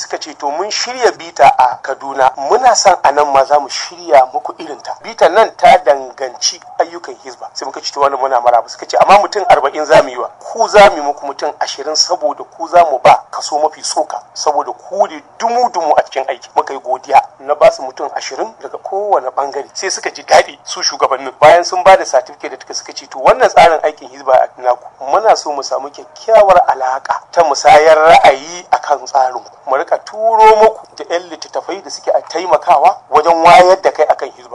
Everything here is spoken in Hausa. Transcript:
suka ce to mun shirya bita a kaduna muna son a nan ma za mu shirya muku irin ta bitan nan ta danganci ayyukan hizba sai muka ce to wannan muna maraba suka ce amma mutum arba'in za mu yi wa ku za mu yi muku mutum ashirin saboda ku za mu ba kaso mafi soka saboda ku ne dumu-dumu a cikin aiki muka yi godiya na ba su mutum ashirin daga kowane bangare sai suka ji daɗi su shugabannin bayan sun ba da satifike da tuka suka ce to wannan tsarin aikin hizba a naku muna so mu samu kyakkyawar alaka ta musayar ra'ayi akan tsarin mu rika turo muku da yan littattafai da suke a taimakawa wajen wayar da kai akan hizba